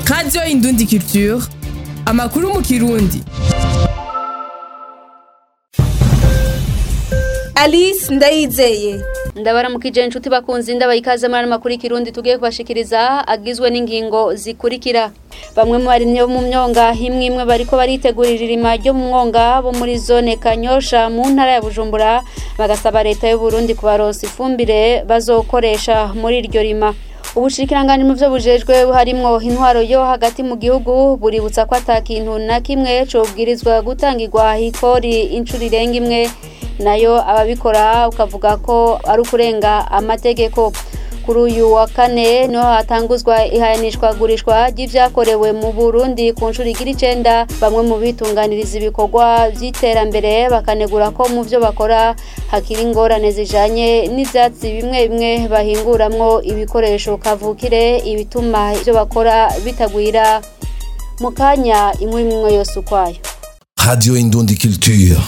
radiyo indundi culture amakuru mu kirundi alice ndayizeye ndabaramukije inshuti bakunzi ndabaha ikaze muri ano makuru y'ikirundi tugiye kubashikiriza agizwe n'ingingo zikurikira bamwe mu barimyi bo mu myonga imwe imwe bariko baritegurira irima ryo mu mwonga bo muri zone kanyosha mu ntara ya bujumbura bagasaba leta y'u Burundi kubaronsa ifumbire bazokoresha muri iryo rima ubushikiranganje mu byo bujejwe harimwo intwaro yo hagati mu gihugu buributsa ko ata kintu na kimwe cobwirizwa gutangirwa ikori inshuro irenga imwe nayo ababikora ukavuga ko ari ukurenga amategeko kuri uyu wa kane niho hatanguzwa ihayanishwa gurishwa ry'ivyakorewe mu Burundi ku nshuro igira icenda bamwe mu bitunganiriza ibikorwa vy'iterambere bakanegura ko mu vyo bakora hakiri ingorane zijanye n'ivyatsi bimwe bimwe bahinguramwo ibikoresho kavukire ibituma ivyo bakora bitagwira mu kanya imwe imwe yose ukwayo Radio Indundi Culture.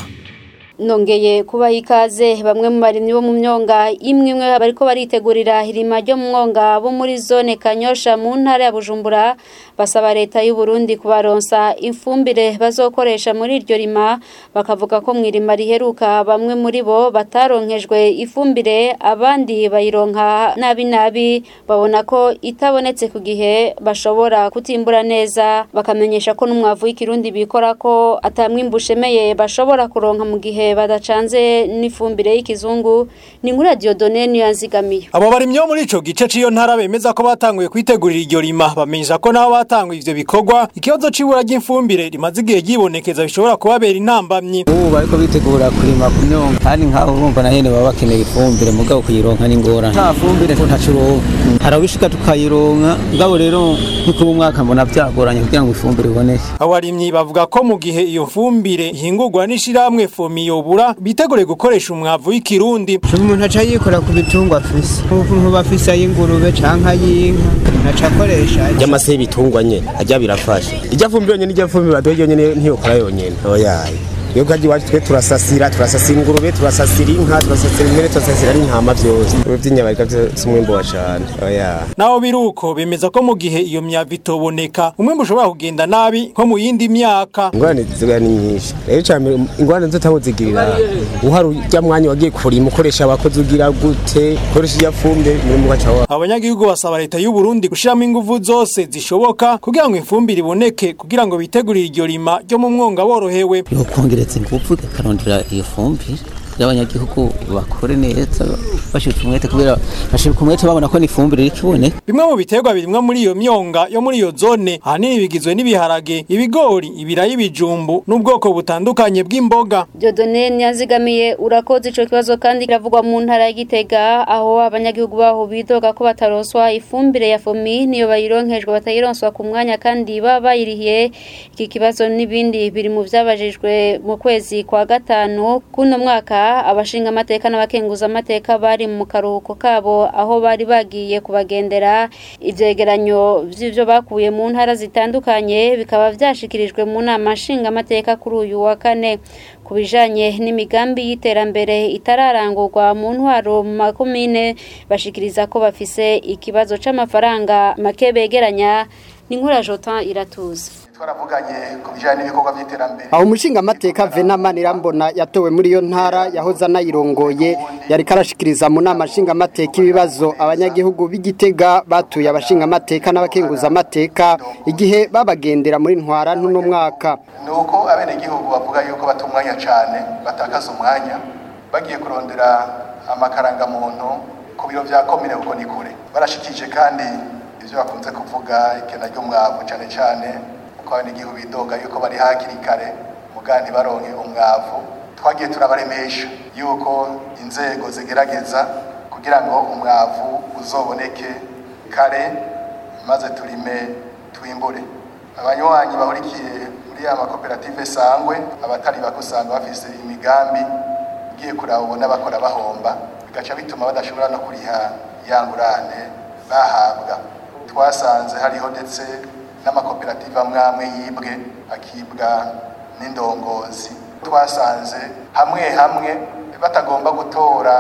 nongeye kubaha ikaze bamwe mu barimyi bo mu myonga imwe imwe bariko baritegurira irima ryo mu mwonga bo muri zone kanyosha mu ntara ya bujumbura basaba leta y'u Burundi kubaronsa ifumbire bazokoresha muri iryo rima bakavuga ko mu irima riheruka bamwe muri bo bataronkejwe ifumbire abandi bayironka nabi nabi babona ko itabonetse ku gihe bashobora kutimbura neza bakamenyesha ko n'umwavu w'ikirundi bikora ko atamwimbu ushemeye bashobora kuronka mu gihe badacanze n'ifumbire y'ikizungu ni nkuri radiyo done niyo yanzigamiye abo barimyi bo muri ico gice c'iyo ntara bemeza ko batanguye kwitegurira iryo rima bamenyesha ko nabo batanguye ivyo bikorwa ikibazo c'ibura ry'ifumbire rimaze igihe ryibonekeza bishobora kubabera intambamyi ubu bariko bitegura kurima ku myonga kandi nk'aho urumva na nyene baba bakeneye ifumbire mugabo kuyironka ni ingorane nta fumbire ntaco uronka hari abishika tukayironka mugabo rero nk'uko ubu mwaka mbona vyagoranye kugira ngo ifumbire iboneke abo barimyi bavuga ko mu gihe iyo fumbire ihingurwa n'ishirahamwe fomiyo bura bitegure gukoresha umwavu w'ikirundi umuntu aca yikora ku bitungwa afise nk'uba afise ay'ingurube canke ay'inka aca akoresha ry'amase y'ibitungwa nyene ajya birafasha ijya fumbire yonyene ijya fumbire baduhe yonyene ntiyokora yonyene oyaye iyo kaji iwacu twe turasasira turasasira ingurube turasasira inka turasasira impene turasasira n'intama vyose ibi vy'inyabarika vyose umwimbo wa cane oya naho biruko bemeza ko mu gihe iyo myavu itoboneka umwimbu ushobora kugenda nabi nko mu yindi myaka ingorane ziba ni nyinshi rero cane ingorane nzotaho zigirira uhari urya mwanya wagiye kurima ukoresha abakozi ugira gute ukoresha iya fumbire muri mu gaca wa abanyagihugu basaba leta y'u Burundi gushiramo inguvu zose zishoboka kugira ngo ifumbire iboneke kugira ngo bitegurire iryo rima ryo mu mwonga borohewe yokongereza ingufu ikarondera iyo fumbire y'abanyagihugu bakore neza bashika umwete kubera bashika umwete babona ko n'ifumbire iriko iboneka bimwe mu biterwa birimwa muri iyo myonga yo muri iyo zone ahanini bigizwe n'ibiharage ibigori ibirayi ibijumbu n'ubwoko butandukanye bw'imboga Dieudonne ntiyazigamiye urakoze ico kibazo kandi kiravugwa mu ntara ya Gitega aho abanyagihugu baho bidoga ko bataronswa ifumbire ya fomi niyo bayironkejwe batayironswa ku mwanya kandi baba bayirihiye iki kibazo n'ibindi biri mu vyabajijwe mu kwezi kwa gatanu kuno mwaka abashinga amateka n'abakenguza amateka bari mu karuhuko kabo aho bari bagiye kubagendera ivyegeranyo vy'ivyo bakuye mu ntara zitandukanye bikaba vyashikirijwe mu nama nshinga amateka kuri uyu wa kane ku bijanye n'imigambi y'iterambere itararangurwa mu ntwaro mu makomine bashikiriza ko bafise ikibazo c'amafaranga make begeranya ni nkura Jotin iratuza twaravuganye ku bijyanye n'ibikorwa by'iterambere aho umushinga amateka venama nirambona yatowe muri iyo ntara yahoze anayirongoye yari karashikiriza mu nama nshinga amateka ibibazo abanyagihugu b'igitega batuye abashinga amateka n'abakenguza amateka igihe babagendera muri ntwara ntuno mwaka ni uko abenegihugu bavuga yuko bata umwanya cyane batakaza umwanya bagiye kurondera amakarangamuntu ku biro bya komine kuko ni kure barashikije kandi ibyo bakunze kuvuga ikena ry'umwavu cyane cyane ko abenegihugu bidoga yuko bari hakiri kare muga ntibaronke umwavu twagiye turabaremesha yuko inzego zigerageza kugira ngo umwavu uzoboneke kare maze turime twimbure abanywanyi bahurikiye muri ya makoperative sangwe abatari bako usanga bafise imigambi ugiye kuraba ubona bakora bahomba bigaca bituma badashobora no kuriha ya ngurane bahabwa twasanze hariho ndetse n'amakoperative amwe amwe yibwe akibwa n'indongozi twasanze hamwe hamwe batagomba gutora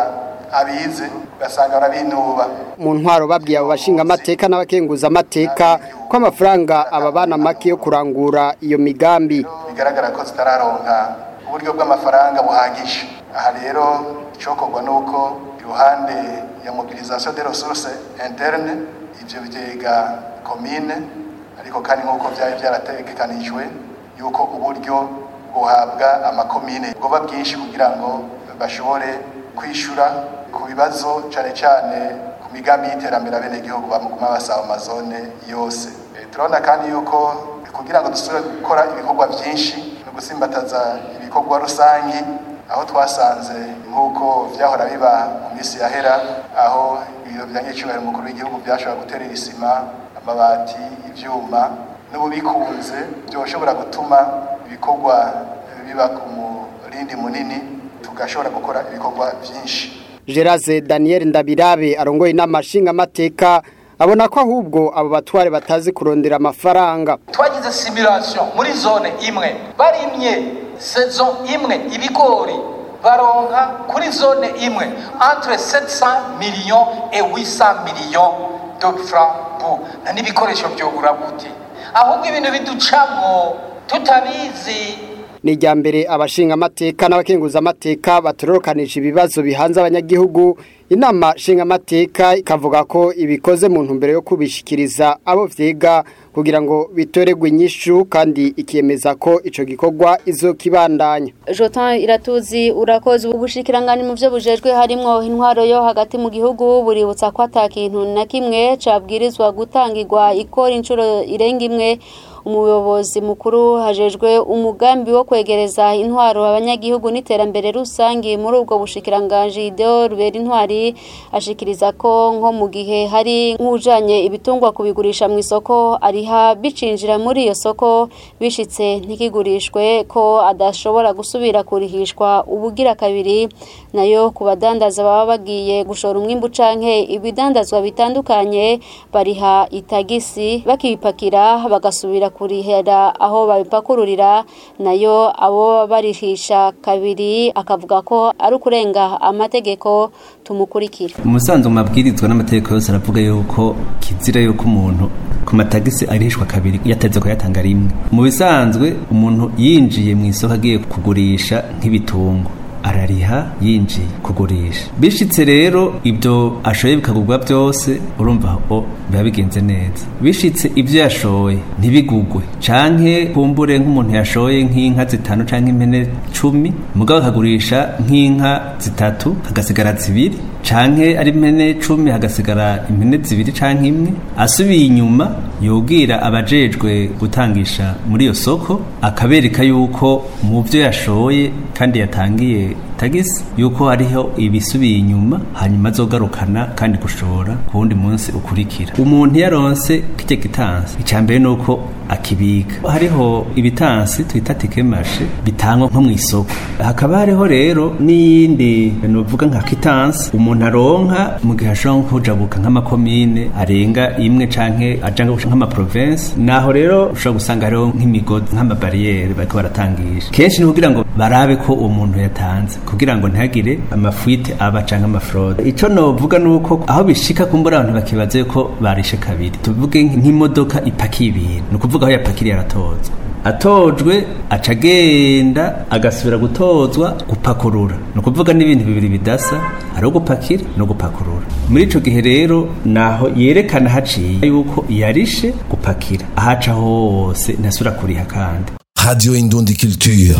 abize ugasanga barabinuba mu ntwaro babwiye abo bashinga amateka n'abakenguza amateka ko amafaranga ababana make yo kurangura iyo migambi bigaragara ko zitararonka uburyo bw'amafaranga buhagije aha rero icokorwa nuko iruhande ya mobilisation des ressources internes ivyo vyega komine ariko kandi nk'uko vyari vyarategekanijwe yuko uburyo buhabwa amakomine bwoba bwinshi kugira ngo bashobore kwishura ku bibazo cane cane ku migambi y'iterambere abenegihugu bamuguma basaba amazone yose Eh, turabona kandi yuko kugira ngo dusubire gukora ibikorwa vyinshi no gusimbataza ibikorwa rusangi aho twasanze nk'uko vyahora biba mu minsi yahera aho ibiro vya nyecubahiro umukuru w'igihugu vyashobora guterera isima amabati ivyuma n'ubu bikunze vyoshobora gutuma ibikorwa biba ku murindi munini tugashobora gukora ibikorwa vyinshi Geraze Daniel Ndabirabe arongoye inama nshingamateka abona ko ahubwo abo batware batazi kurondera amafaranga twagize simulation muri zone imwe barimye saison imwe ibigori baronka kuri zone imwe entre 700 millions et 800 millions de francs bu na n'ibikoresho byogura gute ahubwo ibintu biducamo tutabizi ni irya mbere abashinga amateka n'abakenguza amateka batororokanije ibibazo bihanze abanyagihugu inama nshinga amateka ikavuga ko ibikoze mu ntumbero yo kubishikiriza abo vyiga kugira ngo bitoregwe inyishu kandi ikemeza ko ico gikorwa izokibandanya Jotan iratuzi urakoze ubushikirangani mu byo bujejwe harimo intwaro yo hagati mu gihugu buributsa ko atakintu na kimwe cabwirizwa gutangirwa ikora inshuro irenga imwe umuyobozi mukuru hajejwe umugambi wo kwegereza intwaro abanyagihugu n'iterambere rusangi muri ubwo bushikiranganje Ideo Rubera intwari ashikiriza ko nko mu gihe hari nk'ujanye ibitungwa kubigurisha mu isoko ariha bicinjira muri iyo soko bishitse ntikigurishwe ko adashobora gusubira kurihishwa ubugira kabiri nayo ku badandaza baba bagiye gushora umwimbu canke ibidandazwa bitandukanye bariha itagisi bakibipakira bagasubira kurihera aho babipakururira nayo abo barihisha kabiri akavuga ko ari ukurenga amategeko tumukurikira umusanzu mu mabwirizwa n'amategeko yose aravuga yuko kizira yuko umuntu ku matagisi arihishwa kabiri yateze ko yatanga rimwe mu bisanzwe umuntu yinjiye mu isoko agiye kugurisha nk'ibitungo arariha yinjiye kugurisha bishitse rero ibyo ashoye bikagurwa byose urumva aho biba bigenze neza bishitse ibyo yashoye ntibigugwe canke kumbure nk'umuntu yashoye nk'inka zitanu canke impene cumi mugabo akagurisha nk'inka zitatu hagasigara zibiri canke ari impene cumi hagasigara impene zibiri canke imwe asubiye inyuma yobwira abajejwe gutangisha muri iyo soko akabereka yuko mu byo yashoye kandi yatangiye tagisi yuko hariho ibisubiye inyuma hanyuma azogarukana kandi gushora ku wundi munsi ukurikira umuntu yaronse kijya gitansi icya mbere ni uko akibika hariho ibitansi twita tikemashe bitangwa nko mu isoko hakaba hariho rero n'iyindi nuvuga nka kitansi umuntu aronka mu gihe ashobora kujabuka nk'amakomine arenga imwe canke aja nk'amaprovensi naho rero ushobora gusanga hariho nk'imigozi nk'amabariyeri bariko baratangisha kenshi ni kugira ngo barabe ko uwo muntu yatanze kugira ngo ntihagire amafuite aba canke amafrode ico novuga nuko aho bishika kumbura abantu bakibaza yuko barishe kabiri tuvuge nk'imodoka ipakiye ibintu ni ukuvuga aho yapakiriye aratozwa atojwe aca agenda agasubira gutozwa gupakurura ni ukuvuga n'ibintu bibiri bidasa ari gupakira no gupakurura muri ico gihe rero naho yerekana haciye yuko yarishe gupakira ahaca hose ntasubira kuriha kandi Radio Indundi Culture.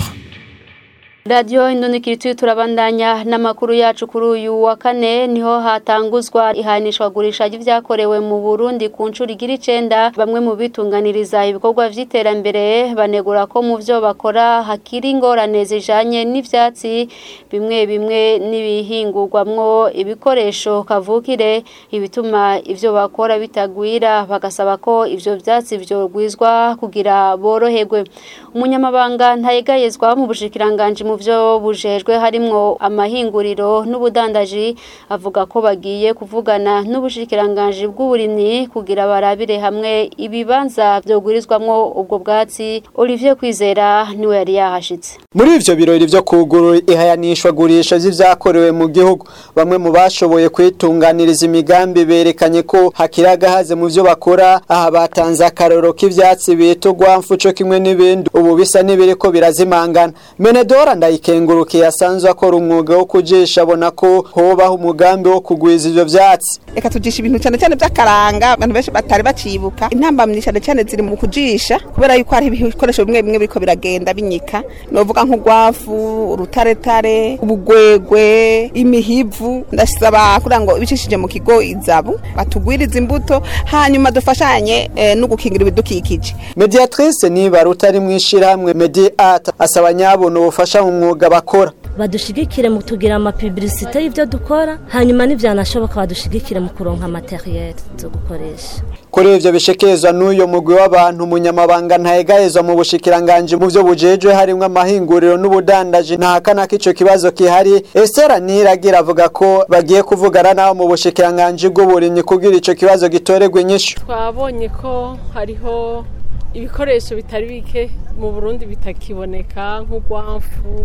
radiyo indundikirituye turabandanya n'amakuru yacu kuri uyu wa kane niho hatanguzwa ihanishwagurisha ry'ibyakorewe mu burundi ku nshuro igira icenda bamwe mu bitunganiriza ibikorwa vy'iterambere banegura ko mu vyo bakora hakiri ingorane zijanye n'ivyatsi bimwe bimwe n'ibihingurwamwo ibikoresho kavukire ibituma ivyo bakora bitagwira bagasaba ko ivyo vyatsi vyogwizwa kugira boroherwe umunyamabanga ntayegayezwa mu bushikiranganji mu mu byo bujejwe harimwo amahinguriro n'ubudandaji avuga ko bagiye kuvugana n'ubushikiranganje bw'uburimyi kugira barabire hamwe ibibanza byogurizwamwo ubwo bwatsi Olivier Kwizera niwe yari yahashitse muri ivyo birori vyo kugurura ihayanishwa gurisha vy'ivyakorewe mu gihugu bamwe mu bashoboye kwitunganiriza imigambi berekanye ko hakira gahaze mu vyo bakora aha batanze akaroro k'ivyatsi bita urwamfu co kimwe n'ibindi ubu bisa n'ibiriko birazimangana menedora ndayikengurukiye asanzwe akora umwuga wo kujisha abona ko hobaho umugambi wo kugwiza ivyo vyatsi reka tujisha ibintu cyane cyane by'akaranga abantu benshi batari bacibuka intambamyi cyane cyane ziri mu kujisha kubera yuko hari ibikoresho bimwe bimwe biriko biragenda binyika novuga nk'urwafu urutaretare ubugwegwe imihivu ndasaba kugira ngo ibicishije mu kigo izabu batugwirize imbuto hanyuma dufashanye eh, no gukingira ibidukikije mediatrice niba rutari mu ishirahamwe mediat asaba nyabona ubufasha mu mwuga bakora badushigikire mu tugira amapibilisite y'ibyo dukora hanyuma n'ibyanashoboka badushigikire mu kuronka materiel zo gukoresha kuri ivyo bishekezwa n'uyo mugwi w'abantu umunyamabanga ntayegahezwa mu bushikiranganje mu vyo bujejwe harimwo amahinguriro n'ubudandaji ntahakana ko ico kibazo kihari Estera Niragira avuga ko bagiye kuvugana nabo mu bushikiranganje bw'uburimyi kugira ico kibazo gitoregwe inyishu twabonye ko hariho ibikoresho bitari bike mu Burundi bitakiboneka nk'urwamfu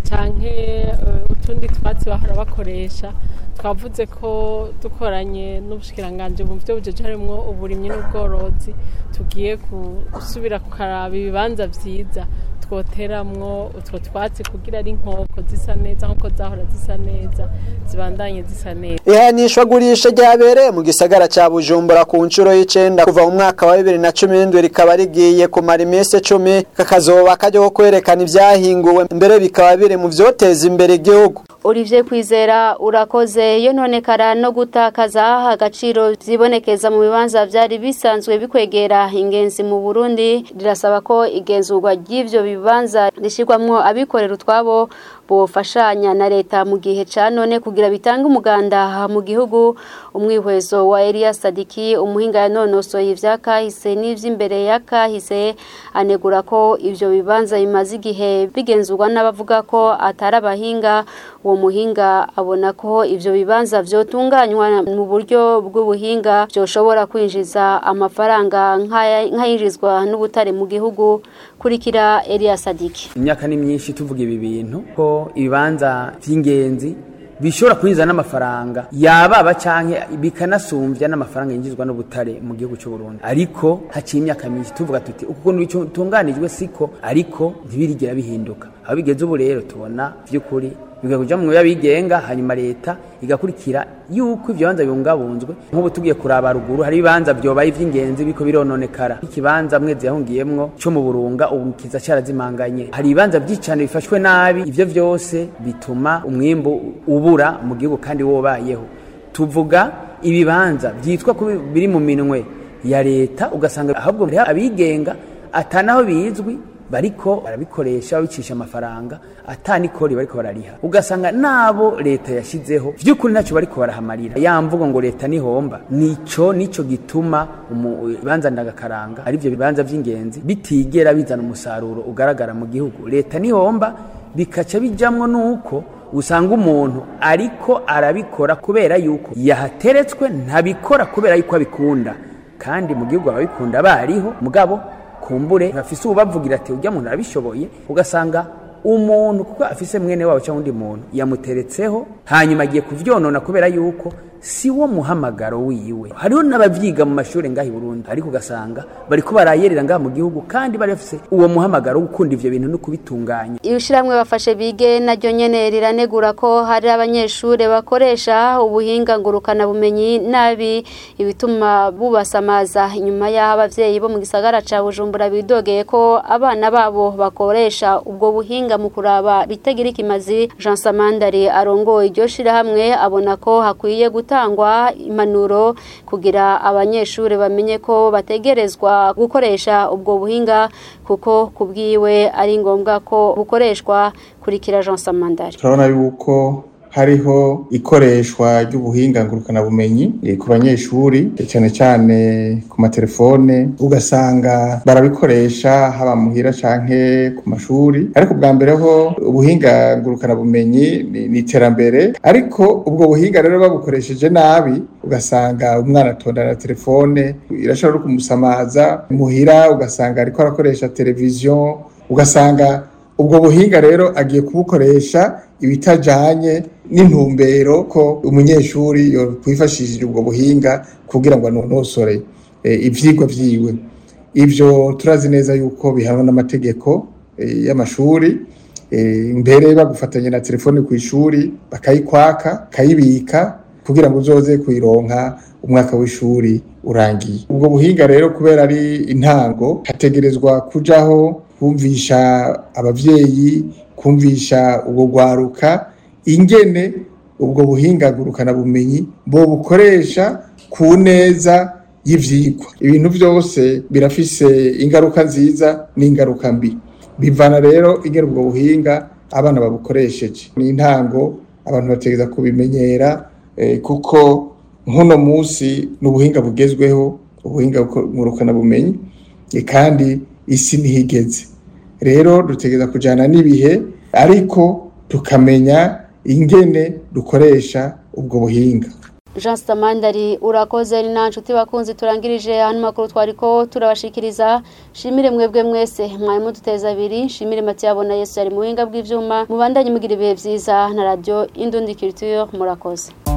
canke uh, utundi twatsi bahora bakoresha twavuze ko dukoranye n'ubushikiranganje mu byo bujeje harimwo uburimyi n'ubworozi tugiye gusubira kukaraba ibibanza vyiza twoteramwo utwo twatsi kugira ari inkoko zisa neza nk'uko zahora zisa neza zibandanye zisa neza ihanishwa gurisha ryabereye mu gisagara ca bujumbura ku nshuro y'icenda kuva mu mwaka wa bibiri na cumi n'indwi rikaba rigiye kumara iminsi cumi kakazoba kajya ko kwerekana ivyahinguwe mbere bikaba biri mu vyoteza imbere igihugu Olivier Kwizera urakoze yo none kara no gutakaza agaciro zibonekeza mu bibanza byari bisanzwe bikwegera ingenzi mu Burundi rirasaba ko igenzurwa ry'ivyo bibanza rishirwamwo abikorera utwabo bofashanya na leta mu gihe ca none kugira bitange umuganda mu gihugu umwihwezo wa Elias Sadiki umuhinga yanonosoye ivyakahise n'ivy'imbere yakahise anegura ko ivyo bibanza bimaze igihe bigenzurwa n'abavuga ko atari abahinga uwo muhinga abona ko ivyo bibanza vyotunganywa mu buryo bw'ubuhinga byoshobora kwinjiza amafaranga nk'ayinjizwa n'ubutare mu gihugu kurikira Elias Sadiki imyaka ni myinshi tuvuga ibi bintu ko ibibanza vy'ingenzi bishobora kwinjiza n'amafaranga yababa canke bikanasumbya n'amafaranga yinjizwa n'ubutare mu gihugu cy'u Burundi ariko haciye imyaka myinshi tuvuga tuti uko bitunganijwe siko ariko ntibirigera bihinduka aho bigeze ubu rero tubona vy'ukuri bigakuja mu yabigenga hanyuma leta igakurikira yuko ivyo bibanza bibungabunzwe nk'ubu tugiye kuraba ruguru hari ibibanza vyobaye ivy'ingenzi biko birononekara ikibanza mwezi yahungiyemwo co mu burunga ubu kiza carazimanganye hari ibibanza vy'icane bifashwe nabi ivyo vyose bituma umwimbu ubura mu gihugu kandi wobayeho tuvuga ibibanza vyitwa ko biri mu minwe ya leta ugasanga ahubwo hariho abigenga atanaho bizwi bariko barabikoresha babicisha amafaranga atanikori bariko barariha ugasanga nabo leta yashizeho vy'ukuri ntacyo bariko barahamarira ya mvugo ngo leta nihomba nico nico gituma ibibanza ndagakaranga ari vyo bibanza vy'ingenzi bitigera bizana umusaruro ugaragara mu gihugu leta nihomba bikaca bijamwo nuko usanga umuntu ariko arabikora kubera yuko yahateretswe ntabikora kubera yuko abikunda kandi mu gihugu ababikunda bariho mugabo kumbure bafise ubavugira ati ujya muntu arabishoboye ugasanga umuntu kuko afise mwene wabo cyangwa undi muntu yamuteretseho hanyuma agiye kuvyonona kubera yuko si wo muhamagaro wiwe hariho n'abavyiga mu mashuri ngaha i Burundi ariko ugasanga bariko barayerera ngaha mu gihugu kandi bari bafise uwo muhamagaro wo gukunda ivyo bintu no kubitunganya ibishiramwe bafashe bige naryo nyene riranegura ko hari abanyeshure bakoresha ubuhinga ngurukana bumenyi nabi ibituma bubasamaza inyuma y'aho abavyeyi bo mu gisagara ca Bujumbura bidogeye ko abana babo bakoresha ubwo buhinga mu kuraba bitagira ikimazi Jean Samandari arongoye iryo shirahamwe abona ko hakwiye gutangwa impanuro kugira abanyeshuri bamenye ko bategerezwa gukoresha ubwo buhinga kuko kubwiwe ari ngombwa ko bukoreshwa kurikira Jean Samandari turabona yuko hariho ikoreshwa ry'ubuhinga ngurukanabumenyi eh, ku banyeshuri eh, cyane cyane ku matelefone ugasanga barabikoresha haba muhira canke ku mashuri ariko bwa mbere ho ubuhinga ngurukanabumenyi ni ni iterambere ariko ubwo buhinga rero babukoresheje nabi ugasanga umwana atondana telefone irashobora no kumusamaza muhira ugasanga ariko arakoresha televiziyo ugasanga ubwo buhinga rero agiye kubukoresha ibitajanye n'intumbero ko umunyeshuri yokwifashishije ubwo buhinga kugira ngo anonosore eh, ivyigwa vyiwe ivyo turazi neza yuko bihanwa n'amategeko eh, y'amashuri eh, mbere bagufatanya na telefone ku ishuri bakayikwaka kayibika kugira ngo uzoze kuyironka umwaka w'ishuri urangiye ubwo buhinga rero kubera ari intango hategerezwa kujaho kumvisha abavyeyi kumvisha ubwo gwaruka ingene ubwo buhinga ngurukana bumenyi bo bukoresha ku neza y'ivyigwa ibintu byose birafise ingaruka nziza n'ingaruka mbi bivana rero ingene ubwo buhinga abana babukoresheje ni intango abantu bategereza kubimenyera eh, kuko nk'uno munsi ni ubuhinga bugezweho ubuhinga ngurukana bumenyi eh, kandi isi ntihigeze rero dutegereza kujyana n'ibihe ariko tukamenya ingene dukoresha ubwo buhinga Jean Stamandari urakoze ni nta nshuti bakunzi turangirije hano makuru twariko turabashikiriza shimire mwebwe mwese mwari muduteza abiri shimire Matiyabona Yesu yari mu buhinga bw'ivyuma mubandanye mugira ibihe vyiza na radio Indundi Culture murakoze